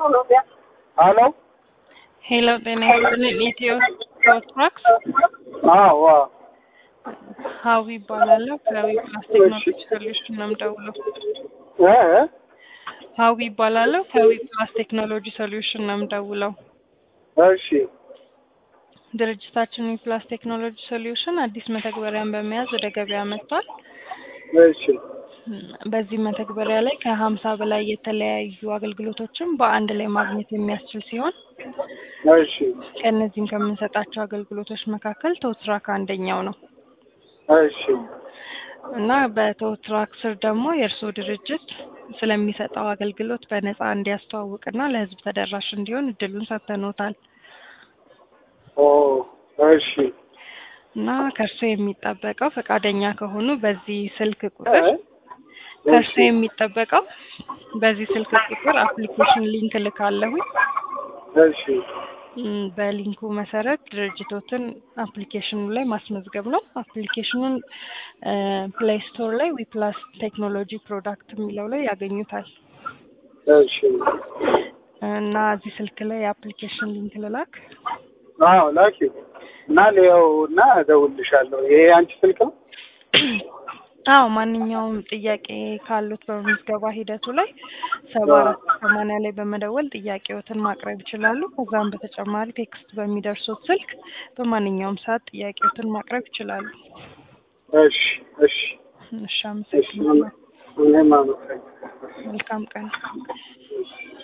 ሄሎ ሄሎ ጤና ይስጥልኝ። ኢትዮ ፕሮትራክስ አዎ ሀዊ ይባላለሁ። ከዊ ፕላስ ቴክኖሎጂ ሶሉሽን ነው የምደውለው። እ ሀዊ ይባላለሁ። ከዊ ፕላስ ቴክኖሎጂ ሶሉሽን ነው የምደውለው። እሺ ድርጅታችን ዊ ፕላስ ቴክኖሎጂ ሶሉሽን አዲስ መተግበሪያን በመያዝ ወደ ገበያ መጥቷል። እሺ በዚህ መተግበሪያ ላይ ከሀምሳ በላይ የተለያዩ አገልግሎቶችን በአንድ ላይ ማግኘት የሚያስችል ሲሆን እሺ ከእነዚህም ከምንሰጣቸው አገልግሎቶች መካከል ቶትራክ አንደኛው ነው እሺ እና በቶትራክ ስር ደግሞ የእርስዎ ድርጅት ስለሚሰጠው አገልግሎት በነፃ እንዲያስተዋውቅና ለሕዝብ ተደራሽ እንዲሆን እድሉን ሰጥተኖታል ኦ እሺ እና ከእርስዎ የሚጠበቀው ፈቃደኛ ከሆኑ በዚህ ስልክ እ ቁጥር ከእርስዎ የሚጠበቀው በዚህ ስልክ ቁጥር አፕሊኬሽን ሊንክ ልካለሁኝ እሺ ም፣ በሊንኩ መሰረት ድርጅቶትን አፕሊኬሽኑ ላይ ማስመዝገብ ነው። አፕሊኬሽኑን ፕሌይ ስቶር ላይ ዊፕላስ ቴክኖሎጂ ፕሮዳክት የሚለው ላይ ያገኙታል እሺ እና እዚህ ስልክ ላይ የአፕሊኬሽን ሊንክ ልላክ። አዎ ላኪ እና ሊያው እና እደውልልሻለሁ። ይሄ አንቺ ስልክ ነው? አዎ ማንኛውም ጥያቄ ካሉት በምዝገባ ሂደቱ ላይ ሰባ አራት ሰማንያ ላይ በመደወል ጥያቄዎትን ማቅረብ ይችላሉ። ከዛም በተጨማሪ ቴክስት በሚደርሱት ስልክ በማንኛውም ሰዓት ጥያቄዎትን ማቅረብ ይችላሉ። እሺ እሺ እሺ፣ እሺ አመሰግናለሁ። እኔም አመሰግናለሁ። መልካም ቀን።